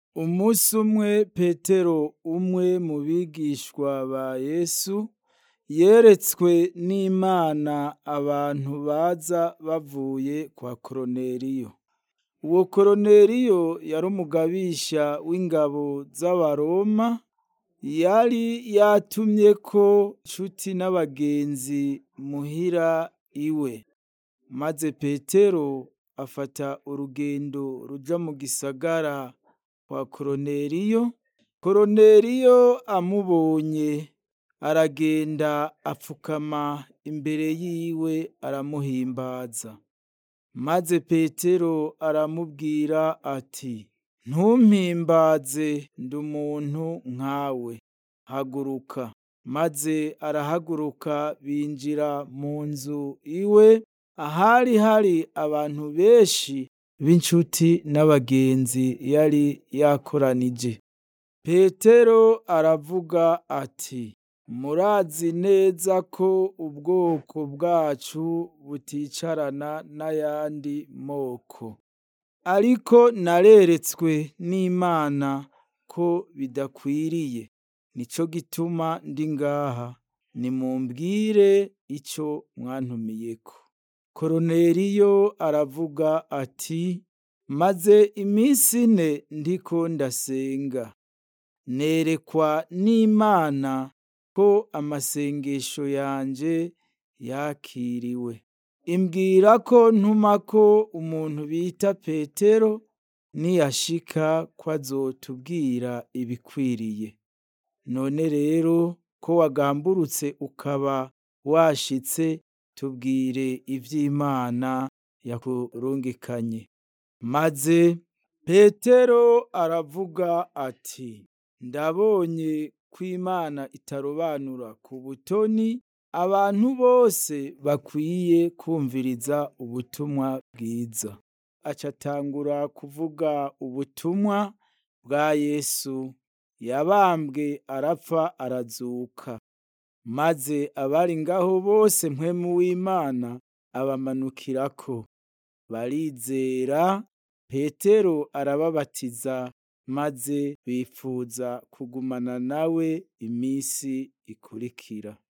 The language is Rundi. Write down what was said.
Umusi umwe Petero umwe mu bigishwa ba Yesu yeretswe n'Imana abantu baza bavuye kwa Koroneliyo. Uwo Koroneliyo yari umugabisha w'ingabo z'abaroma, yari yatumyeko nshuti n'abagenzi muhira iwe. Maze Petero afata urugendo ruja mu gisagara kwa Koroneliyo, Koroneliyo amubonye aragenda apfukama imbere yiwe aramuhimbaza. Maze Petero aramubwira ati ntumpimbaze ndi umuntu nkawe, haguruka. Maze arahaguruka binjira mu nzu iwe, ahari hari abantu benshi b'inshuti n'abagenzi yari yakoranije. Petero aravuga ati murazi neza ko ubwoko bwacu buticarana n'ayandi moko. Ariko nareretswe n'Imana ko bidakwiriye. Nico gituma ndi ngaha. Nimumbwire ico mwantumiyeko. Koroneliyo aravuga ati maze imisi ine ndiko ndasenga. Nerekwa n'Imana ko amasengesho yanje yakiriwe. Imbwira ko ntumako umuntu bita Petero, niyashika ko azotubwira ibikwiriye. None rero ko wagamburutse ukaba washitse, tubwire ivy'Imana yakurungikanye. Maze Petero aravuga ati ndabonye ko Imana itarobanura ku butoni, abantu bose bakwiye kwumviriza ubutumwa bwiza. Aca atangura kuvuga ubutumwa bwa Yesu yabambwe arapfa arazuka. Maze abari ngaho bose mpwemu w'Imana abamanukirako. Barizera, Petero arababatiza maze bipfuza kugumana nawe imisi ikurikira.